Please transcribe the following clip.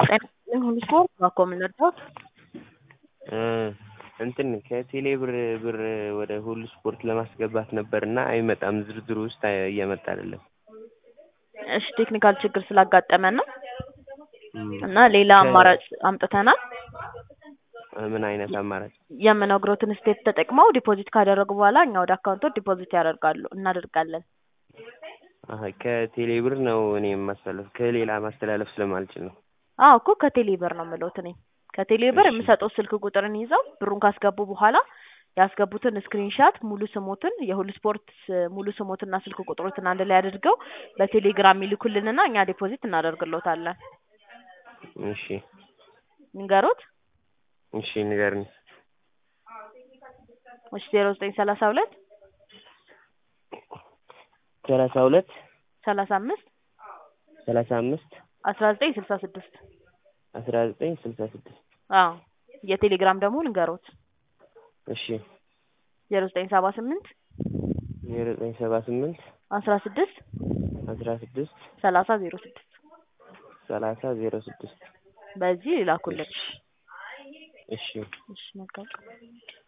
ሁሉ ስፖርት ባኮ የምንረዳው እንትን ከቴሌ ብር ብር ወደ ሁሉ ስፖርት ለማስገባት ነበር እና አይመጣም ዝርዝሩ ውስጥ እየመጣ አይደለም። እሺ ቴክኒካል ችግር ስላጋጠመን ነው እና ሌላ አማራጭ አምጥተናል። ምን አይነት አማራጭ? የምነግሮትን ስቴፕ ተጠቅመው ዲፖዚት ካደረጉ በኋላ እኛ ወደ አካውንቶ ዲፖዚት ያደርጋሉ እናደርጋለን። አሀ ከቴሌ ብር ነው እኔ የማስተላለፍ ከሌላ ማስተላለፍ ስለማልችል ነው። አዎ እኮ ከቴሌ ብር ነው የምለውት እኔ ከቴሌ ብር የምሰጠው ስልክ ቁጥርን ይዘው ብሩን ካስገቡ በኋላ ያስገቡትን ስክሪንሻት ሙሉ ስሞትን የሁሉ ስፖርት ሙሉ ስሞትና ስልክ ቁጥሮትን አንድ ላይ አድርገው በቴሌግራም ይልኩልንና እኛ ዲፖዚት እናደርግሎታለን። እሺ ንገሩት። እሺ ንገርኝ። እሺ ዜሮ ዘጠኝ ሰላሳ ሁለት ሰላሳ ሁለት ሰላሳ አምስት ሰላሳ አምስት አስራ ዘጠኝ ስልሳ ስድስት አስራ ዘጠኝ ስልሳ ስድስት አዎ የቴሌግራም ደግሞ ንገሩት። እሺ ዜሮ ዘጠኝ ሰባ ስምንት ዜሮ ዘጠኝ ሰባ ስምንት አስራ ስድስት አስራ ስድስት ሰላሳ ዜሮ ስድስት ሰላሳ ዜሮ ስድስት በዚህ ይላኩልን። እሺ እሺ መልካም